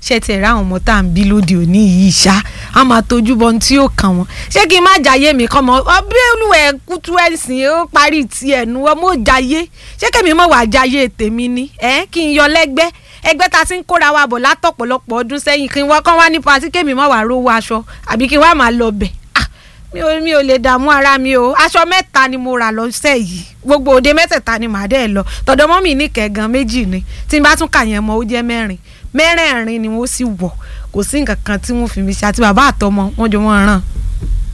ṣé tiẹ̀ ráwọn ọmọ tá à ń bí lóde òní yìí ṣá a máa tójú bọ ohun tí yóò kàn wọ́n ṣé kí n má jayé mi kọ́ mọ́ bí olùwẹ̀ kútu ẹ̀sìn ó parí tiẹ̀ nu ọmọ jayé ṣé kẹ́mi mọ̀ wá jayé tèmi ni ẹ̀ kí n yọ lẹ́gbẹ́ ẹgbẹ́ ta ti ń kóra wa bọ̀ látọ̀pọ̀lọpọ̀ ọdún sẹ́yìn kí n wá kán wá ní pati kémi mọ̀ wá rówó aṣọ àbí kí n wá máa lọ bẹ̀ ah mi ò mi ò lè dààmú ara mi o aṣọ mẹ́ta ni mo rà lọ́sẹ̀ yìí gbogbo òde mẹ́tẹ̀ẹ̀ta ni màá dẹ̀ lọ tọ̀dọ̀ mọ́ mi ní kẹ̀gàn méjì ni tí n bá tún kà yẹn mọ́ ó jẹ́ mẹ́rin mẹ́rẹ̀ẹ̀rin ni wọ́n sì wọ̀ kò sí nǹkan kan tí wọ́n fi mi ṣe àti bàbá àtọmọ wọn jọ wọ́n ràn